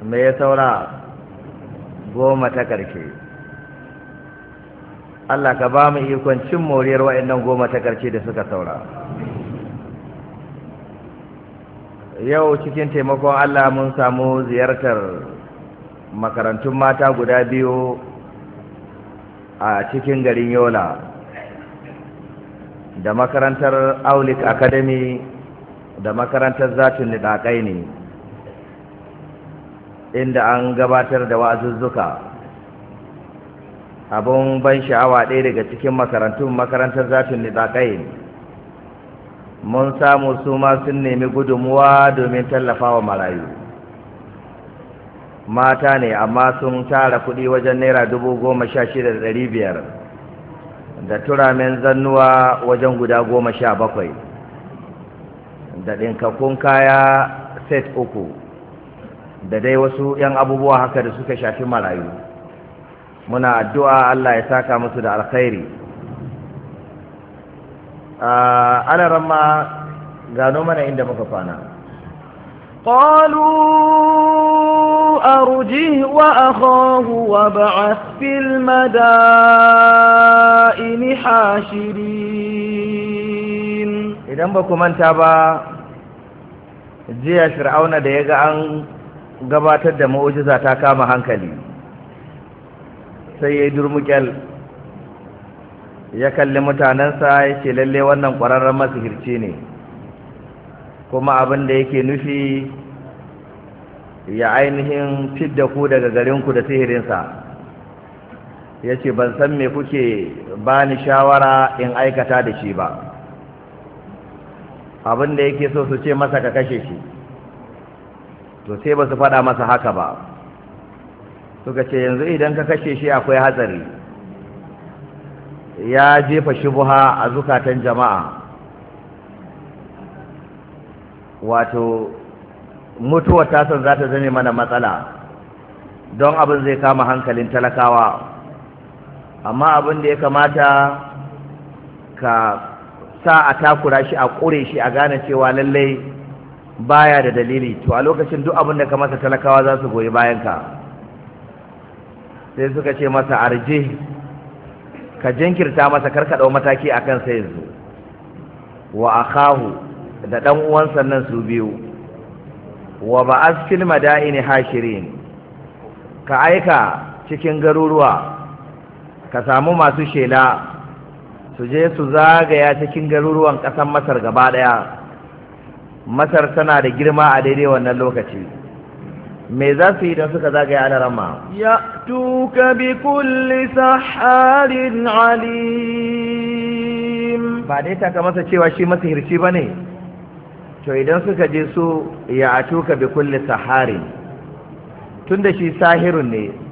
me ya saura goma ta ƙarshe Allah ka ba mu ikon cin moriyar waɗannan goma ta ƙarshe da suka saura yau cikin taimakon Allah mun samu ziyartar makarantun mata guda biyu a cikin garin yola da makarantar aulik academy da makarantar zatin nidakai ne inda an gabatar da wa'azuzzuka abun ban sha'awa ɗaya daga cikin makarantun makarantar zatin nidakai mun samu su ma sun nemi gudunmuwa domin tallafawa marayu mata ne amma sun tara kuɗi wajen naira dubu goma sha shida da ɗari biyar da turamen zannuwa wajen guda goma sha bakwai da ɗinkakkun kaya set uku da dai wasu 'yan abubuwa haka da suka shafi marayu muna addu'a Allah ya saka musu da alkhairi ana ramma gano mana inda muka kwana قالوا أرجه وأخاه وابعث في المدائن حاشرين idan ba ku manta ba jiya fir'auna da ya ga an gabatar da mu'ujiza ta kama hankali sai ya yi durmukyal ya kalli mutanensa ya ce lalle wannan ƙwararren masihirci ne kuma abin da yake nufi ya ainihin fidda ku daga garinku da sihirinsa ya ce ban san me kuke ba ni shawara in aikata da shi ba abin da yake so su ce masa ka kashe shi to sai ba su faɗa masa haka ba suka ce yanzu idan ka kashe shi akwai hatsari ya jefa shubuha a zukatan jama'a wato mutuwar tasan za ta zame mana matsala don abin zai kama hankalin talakawa amma abin da ya kamata ka sa a takura shi a ƙure shi a gane cewa lallai baya da dalili to a lokacin duk abin da ka masa talakawa za su goyi bayanka sai suka ce masa arje ka jinkirta masa karka ɗau mataki a kansa yanzu wa akahu da ɗan uwansa nan su biyu wa ba'az fil madaini hashirin ka aika cikin garuruwa ka samu masu shela su je su zagaya cikin garuruwan ƙasar masar gaba ɗaya masar tana da girma a daidai wannan lokaci me za su yi don suka zagaya ana rama يأتوك بكل سحار عليم ba dai taka masa cewa shi masihirci ba ne to idan suka je su ya atuka bi kulli saharin tunda shi sahirun ne